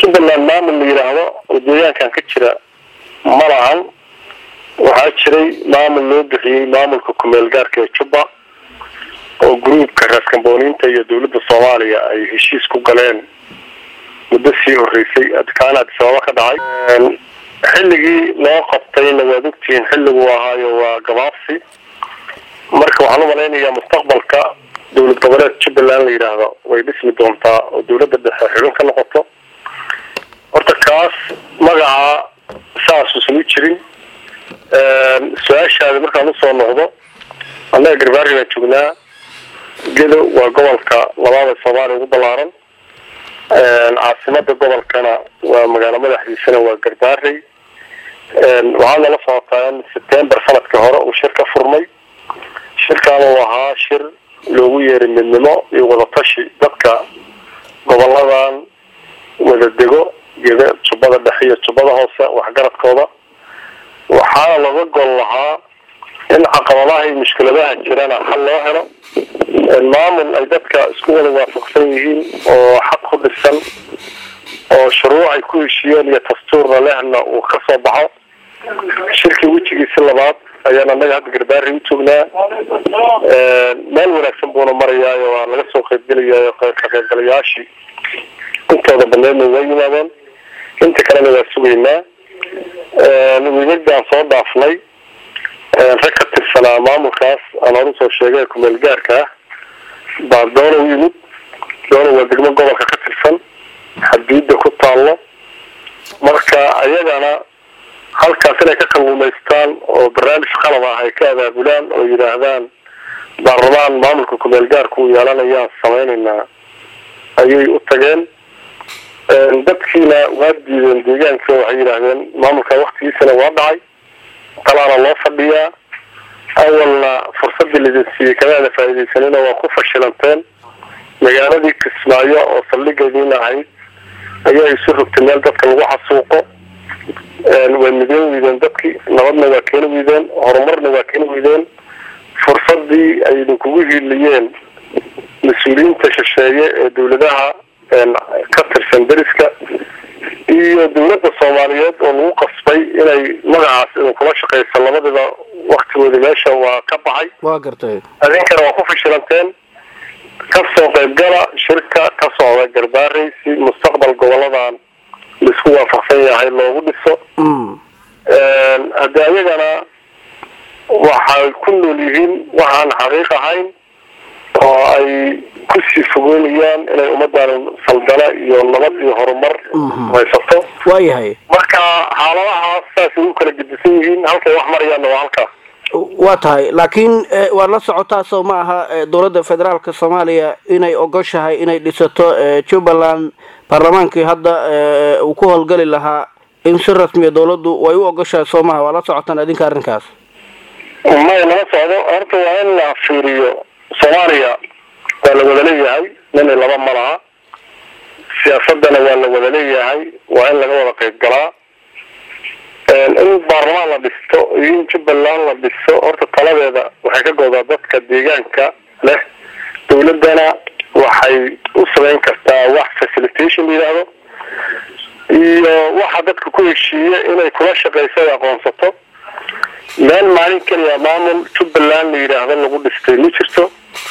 jubbaland maamul la yidhaahdo oo deegaankan ka jira ma lahan waxaa jiray maamul loo bixiyey maamulka kumeel gaarka ee jubba oo gruubka raaskambooniinta iyo dawladda soomaaliya ay heshiis ku galeen muddo sii horeysay kaana adisababa ka dhacay xilligii loo qabtayna waad ogtihiin xilligu ahaayo waa gabaabsi marka waxaan umalaynayaa mustaqbalka dowlad goboleed jubbaland la yidhaahdo way dhismi doontaa oo dawladda dhexe xubin ka noqoto horta kaas magaca saasuusan u jirin su-aashaada markaan usoo noqdo annaga garbaari baan joognaa gedo waa gobolka labaad ee soomaaliya ugu ballaaran caasimada gobolkana waa magaalo madaxdiisana waa garbaarey waxaa nala socotaa in september sanadkii hore uu shir ka furmay shirkaana uu ahaa shir loogu yeeray midnimo iyo wadatashi dadka goboladan wada dego geda jubbada dhexe iyo jubbada hoose waxgaradkooda waxaana laga gol lahaa in caqabadaha iyo mushkiladaha jirana xal loo helo maamul ay dadka isku wada waafaqsan yihiin oo xaq ku dhisan oo shuruuc ay ku heshiiyeen iyo dastuurna lehna uu ka soo baxo shirkii wejigiisi labaad ayaan annaga hadda garbaari u joognaa meel wanaagsan buuna marayaayo waa laga soo qaybgelayayo ka qaybgalayaashii intooda baneedna waa yimaadeen inta kalena waa sugaynaa wiigagaan soo dhaafnay rag ka tirsanaa maamulkaas aan hor usoo sheegay kumeel gaarka ah baa doona u yimid doona waa degmo gobolka ka tirsan xadiida ku taallo marka ayagana halkaas inay ka kalluumaystaan oo barnaamij qalab ah ay ka abaabulaan oo yidhaahdaan baarlamaan maamulka kumeel gaarka uu yeelanayaan samaynaynaa ayay u tageen dadkiina waa diideen deegaanka waxay yidhaahdeen maamulka waktigiisana waa dhacay talaana loo fadhiyaa awalna fursadii laidin siiyey kamaada faaidaysanina waa ku fashilanteen magaaladii kismaayo oo saldhigeediina ahayd ayaa isu rogtay meel dadka lagu xasuuqo way mideen weydeen dadkii nabadna waa keeni weydeen horumarna waa keeni weydeen fursadii ay idinkugu hiiliyeen mas-uuliyiinta shisheeye ee dawladaha ka tirsan deriska iyo dawladda soomaaliyeed oo lagu qasbay inay magacaas idinkula shaqeyso labadiba waktigoodi meesha waa ka baxay waa gartay idinkana waa ku fashilanteen kasoo qaybgala shirka ka socda garbaarey si mustaqbal goboladan laisku waafaqsan yahay loogu dhiso haddii ayagana waxay ku nool yihiin waxaan xaqiiq ahayn oo ay kusii fogeynayaan inay ummadan saldana iyo nabad iyo horumar haysato waayahay marka xaaladahaas saasay u kala gedisan yihiin halkay wax marayaanna waa halkaas waa tahay laakiin waad la socotaa soo ma aha dowladda federaalka soomaaliya inay ogoshahay inay dhisato jubbaland baarlamaankii hadda uu ku howlgeli lahaa in si rasmiya dawladdu way u ogoshahay soo maha waa la socotaan idinka arrinkaas may lama socdo horta waa in la fiiriyo soomaaliya waa la wada leeyahay nina laba ma laha siyaasadana waa la wada leeyahay waa in laga wada qayb galaa in baarlamaan la dhisto iyo in jubbaland la dhisto horta taladeeda waxay ka goodaa dadka deegaanka leh dawladdana waxay u samayn kartaa wax facilitation la yidhaahdo iyo waxa dadka ku heshiiya inay kula shaqeyso ay aqoonsato meel maalin keliya maamul jubbaland la yidhaahdo lagu dhistay ma jirto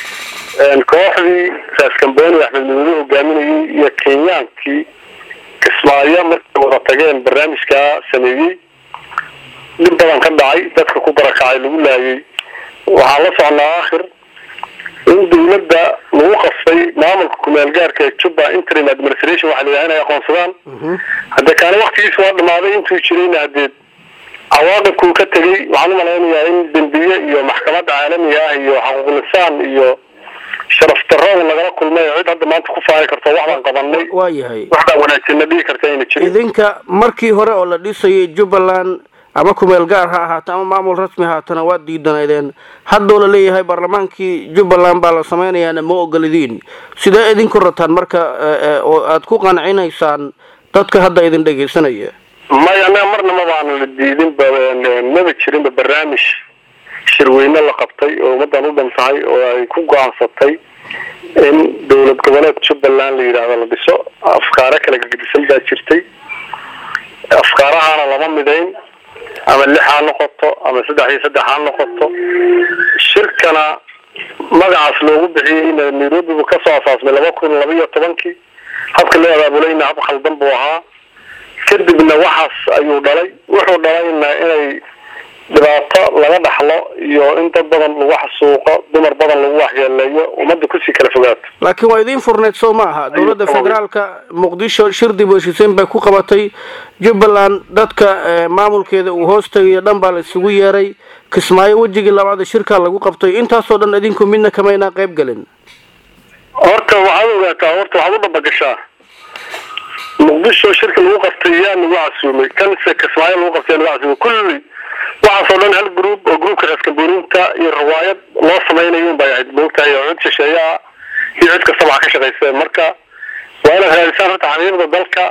kooxdii raaskambooni axmed madobe hogaaminayay iyo kenyaankii kismaayo markay wada tageen barnaamijkaa sameeyey dhib badan ka dhacay dadka ku barakacay lagu laayay waxaa la socnaa akhir in dawladda lagu qasbay maamulka kumeel gaarka ee jubba interim administration waxa la yidhaha inay aqoonsadaan hadde kaani waktigiisa waa dhamaaday intuu jirayna hadeed cawaaqibkuu ka tegay waxaan umalaynayaa in dembiye iyo maxkamadda caalamiga ah iyo xaquuqlisaan iyo sharaf darrada lagala kulmay cid hadda maanta ku faari karto waxbaan qabanay waayahay waxbaa wanaagsanna dhihi karta ayna jirin idinka markii hore oo la dhisayay jubbaland ama kumeel gaar ha ahaato ama maamul rasmi haatana waad diidanaydeen haddoo la leeyahay baarlamaankii jubbaland baa la samaynayaana ma ogolidiin sidee idinku rataan marka oo aada ku qancinaysaan dadka hadda idin dhegaysanaya maya anaga marna mabaanu la diidin maba jirinba barnaamij shirweyne la qabtay oo ummadan u dhan tahay oo ay ku go-aansatay in dowlad goboleed jubbaland la yidhaahdo la dhiso afkaaro kala gegedisan baa jirtay afkaarahaana lama midayn ama lix ha noqoto ama saddex iyo saddex ha noqoto shirkana magacaas loogu bixiyey nairobi buu kasoo asaasmay laba kun laba iyo tobankii habka loo abaabulayna hab khaldan buu ahaa kadibna waxaas ayuu dhalay wuxuu dhalayna inay dhibaato laga dhaxlo iyo in dad badan lagu xasuuqo dumar badan lagu waxyeeleeyo ummadda kusii kala fogaato laakiin waa idiin furneyd soo ma aha dowladda federaalka muqdisho shir dib u heshiiseen bay ku qabatay jubbaland dadka maamulkeeda uu hoos tegayo dhan baa la isugu yeeray kismaayo wejigii labaad shirkaa lagu qabtay intaasoo dhan idinku midna kamaynaa qayb gelin horta waxaad ogaataa horta waxaad u dhabagashaa muqdisho shirka lagu qabtay yaa nagu casuumay kanse kismaayo lagu qabtay yaa nagu casuumay kulli waxaasoo dhan hal group oo groupka reeskambooninta iyo riwaayad loo samaynayo unbay ahayd moogtahay oo cid shisheeyaa iyo cid kastaba ha ka shaqayseen marka waa inaad raadisaan horta xaqiiqda dalka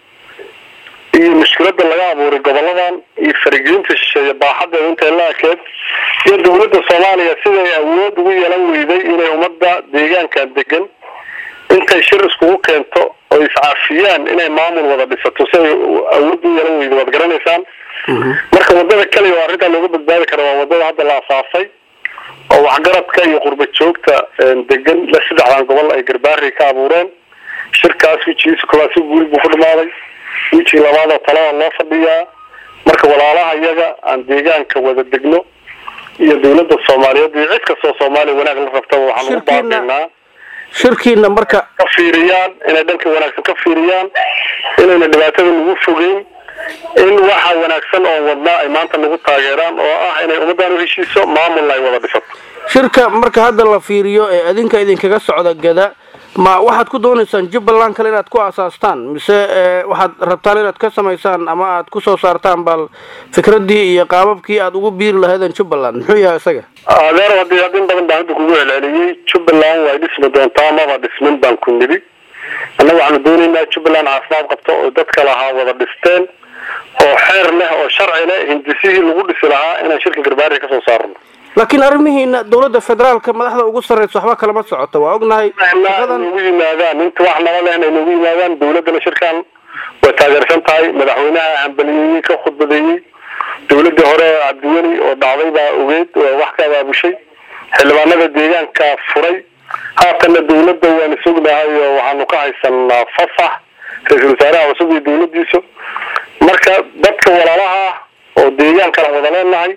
iyo mushkilada laga abuuray goboladan iyo faragelinta shisheeye baaxadeeda intay la ekeed iyo dowladda soomaaliya siday awood ugu yeelan weyday inay ummadda deegaankan degan intay shir iskugu keento oo iscaafiyaan inay maamul wada dhisato si ay awood u yeelan weyday waad garanaysaan marka wadada kaliya oo arrintaa looga badbaadi kara waa wadada hadda la asaasay oo waxgaradka iyo qurba joogta degan la saddexdan gobol ay garbaari ka abuureen shirkaas wejigiisa koowaad si guuli buu ku dhamaaday wejiga labaadoo talada loo fadhiyaa marka walaalaha iyaga aan deegaanka wada degno iyo dowladda soomaaliyeed iyo cid kastoo soomaaliya wanaag la rabtaba waxaan ugu baaqaynaa shirkiina marka ka fiiriyaan inay dhanka wanaagsan ka fiiriyaan inayna dhibaatada nagu fogeyn in waxa wanaagsan oo wadnaa ay maanta nagu taageeraan oo ah inay ummaddan u heshiiso maamulna ay wada dhisato shirka marka hadda la fiiriyo ee adinka idinkaga socda gada ma waxaad ku doonaysaan jubbaland kale inaad ku aasaastaan mise waxaad rabtaan inaad ka samaysaan ama aad kusoo saartaan bal fikraddii iyo qaababkii aad ugu biiri lahaydeen jubbaland muxuu yahay isaga adeer hadii hadin badan baan hadda kugu celceliyey jubbaland way dhismi doontaa maba dhismin baan ku nidhi annaga waxaanu doonaynaa jubbaland caafimaad qabto oo dadka lahaa wada dhisteen oo xeer leh oo sharci leh hindisihii lagu dhisi lahaa inaan shirka garbaari kasoo saarno laakiin arrimihiina dowladda federaalka madaxda ugu sarreysa waxba kalama socoto waa ognahay nagu yimaadaan inta wax nala leh inay nagu yimaadaan dowladdana shirkan way taageersan tahay madaxweynaha hambaliyeeyey ka khudbadeeyey dowladii hore cabdiweli oo dhacday baa ogeyd oo wax ka abaabushay xildhibaanada deegaanka furay haatana dowladda waanu sugnahay oo waxaanu ka haysanaa fasax ra-iisul wasaaraha cusub iyo dowladiisa marka dadka walaalaha oo deegaankana wada leenahay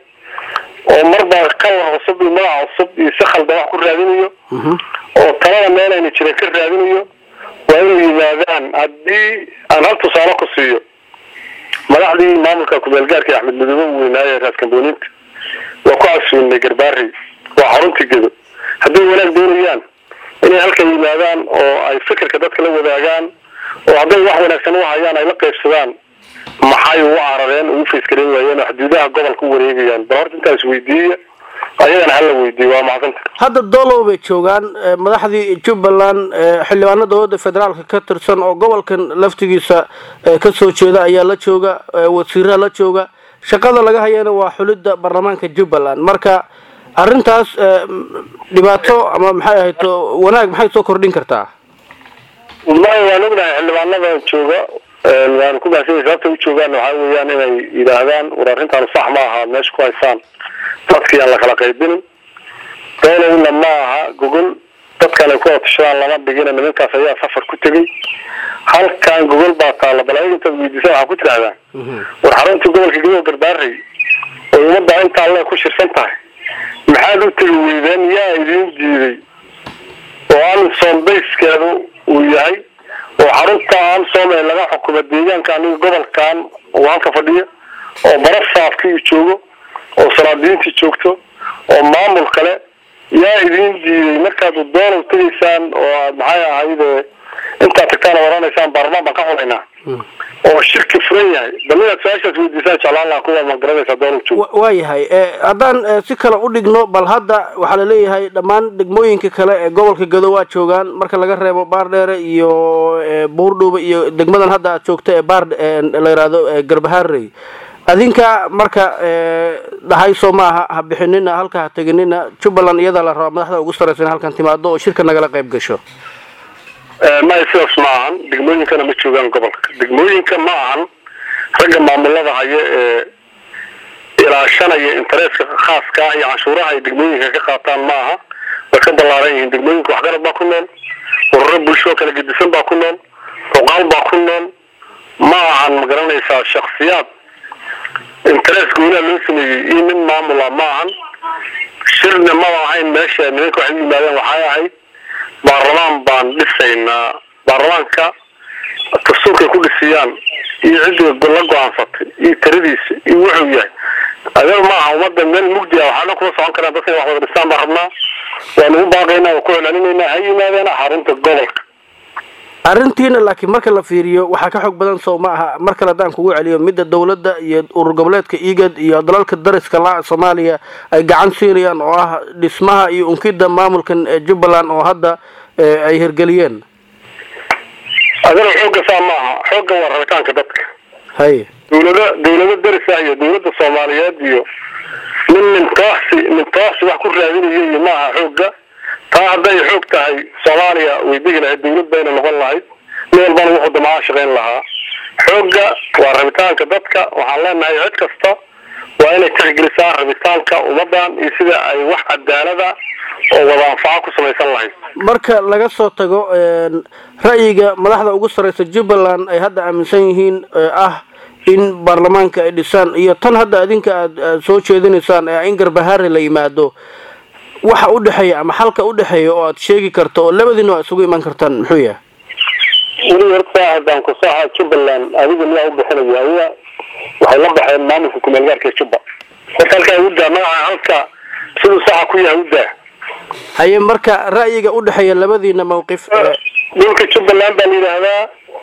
oo marba kalar cusub iyo magac cusub iyo si khaldan wax ku raadinayo oo talada meel ayna jiran ka raadinayo waa inay yimaadaan haddii aan hal tusaale ku siiyo madaxdii maamulka kumeelgaarka axmed midoobe u weynaaye raaskambooniinta waa ku casuunay garbaari waa xaruntii gedo hadday wanaag doonayaan inay halkan yimaadaan oo ay fikirka dadka la wadaagaan oo hadday wax wanaagsan u hayaan ay la qaybsadaan maxay ugu carareen ugu faysgaran waayeen oo xuduudaha gobolka u wareegayaan bal horta intaas weydiiya ayagana hala weydiiye waa macsanta hadda doolow bay joogaan madaxdii jubbaland xildhibaano dowladda federaalka ka tirsan oo gobolkan laftigiisa kasoo jeeda ayaa la jooga wasiiraha la jooga shaqada laga hayana waa xulidda baarlamaanka jubbaland marka arrintaas dhibaato ama maxay ahayd wanaag maxay soo kordhin kartaa may waan ognahay xildhibaanada jooga waanu ku mahadsanay sababta u joogaan waxaa weeyaan inay yidhaahdaan war arrintaan sax ma aha meesha ku haysaan dadkii aan lakala qaybinin doolowna ma aha gogol dadkan ay ku watashadaan lama dhigina nimankaas ayaa safar ku tegay halkan gogol baa taalla bal ayaga intaad weydiisaan waxaa ku tidhahdaan war xaruntii gobolka gadow garbaarey oo ummadda intaa alle ku shirsan tahay maxaad u tegi weydeen yaa idiin diiday oo amison bayskeedu uu yahay oo xarunta amsom ee laga xukumo deegaanka aniga gobolkan uu halka fadhiyo oo barasaafkii joogo oo salaadiintii joogto oo maamul kale yaa idiin diiday markaad doolow tegaysaan oo aad maxay ahayd intaad tagtaan oranaysaan baarlamaan baan ka xulaynaa oo shirki furan yahay bal inaad su-aashaas weydiisaan jeclaan laha kuwa ma garanaysaa doolow joogo waa yahay haddaan si kale u dhigno bal hadda waxaa laleeyahay dhammaan degmooyinka kale ee gobolka gado waa joogaan marka laga reebo baardheere iyo buurdhuuba iyo degmadan hadda aad joogta ee baar la yihahdo garbaharey adinka marka dhahay soo maaha ha bixinina halka ha teginina jubbaland iyadaa la rabaa madaxda ugu sarraysa in halkan timaado oo shirka nagala qayb gasho maya sidaas ma ahan degmooyinkana ma joogaan gobolka degmooyinka ma ahan ragga maamulada haya ee ilaashanaya intereska khaaska ah iyo canshuuraha ay degmooyinka ka qaataan ma aha way ka ballaaran yihiin degmooyinka waxgarad baa ku nool ururo bulsho kala gedisan baa ku nool ruqaal baa ku nool ma ahan ma garanaysaa shaksiyaad interes gooniha loo sameeyey iyo nin maamula ma ahan shirna maba ahayn meesha nimanka waxay u yimaadeen waxay ahayd baarlamaan baan dhisaynaa baarlamaanka dastuurkay ku dhisiyaan iyo ciddii la go-aansatay iyo tiradiisa iyo wuxuu yahay adeer ma aha ummadda meel mugdi ah waxaana kuma socon karaan dadka wax wada dhistaan baan rabnaa waa nagu baaqaynaa waa ku celcelinaynaa ha yimaadeen xarunta gobolka arrintiina laakiin marka la fiiriyo waxaa ka xoog badan sow ma aha mar kale haddaan kugu celiyo midda dawladda iyo urur goboleedka igad iyo dalalka dariska la soomaaliya ay gacan siinayaan oo ah dhismaha iyo unkida maamulkan jubbaland oo hadda ay hirgeliyeen adana xoogga saa ma aha xoogga waa rabitaanka dadka hay dawlada dawlado daris ah iyo dawladda soomaaliyeed iyo nin nintooxsi nintooxsi wax ku raadinayo iyo ma aha xoogga taa hadday xoog tahay soomaaliya way degi lahayd dawlad bayna noqon lahayd nin walbana wuxuu damaca shaqayn lahaa xoogga waa rabitaanka dadka waxaan leenahay cid kasta waa inay tixgelisaa rabitaanka ummadan iyo sida ay wax cadaalada oo wada anfaco ku samaysan lahayd marka laga soo tago ra'yiga madaxda ugu sarreysa jubbaland ay hadda aaminsan yihiin ah in baarlamaanka ay dhisaan iyo tan hadda adinka aada soo jeedinaysaan ee in garbahaare la yimaado waxa u dhexeeya ama xalka u dhexeeya oo aad sheegi karto oo labadiina waa isugu iman kartaan muxuu yahay weli horta haddaan kusaha jubbaland adiga miyaa u bixinaya adiga waxay la baxeen maamulka kumeelgaarka jubba horta halkaa udaa magaca halka siduu saxa ku yahay udaa haye marka ra'yiga u dhexeeya labadiina mawqif dhulka jubbaland baa la yidhaahdaa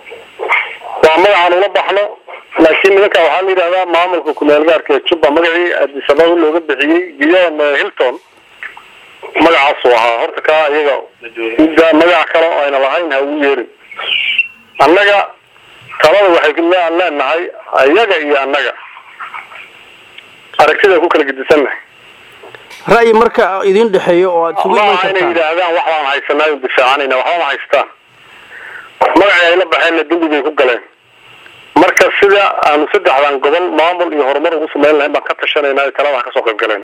waa magacaan ula baxno laakiin nimanka waxaa la yidhahdaa maamulka kumeelgaarka jubba magacii adisababa looga bixiyey giyon hilton magacaasuu ahaa horta kaa iyaga udaa magaca kale oo ayna lahayn ha ugu yeerin annaga talada waxay aan leenahay iyaga iyo annaga aragtida ku kala gedisannahay ra'yi marka idin dhexeeyo oo aada isugu iman maaha inay kartaan yidhaahdaan wax baan haysanaayo difaacanayna waxba ma haystaan magacii ay la baxeenna dembi bay ku galeen marka sida aanu saddexdan gobol maamul iyo horumar ugu samayn lahayn baan ka tashanayna talada ha kasoo qayb galeen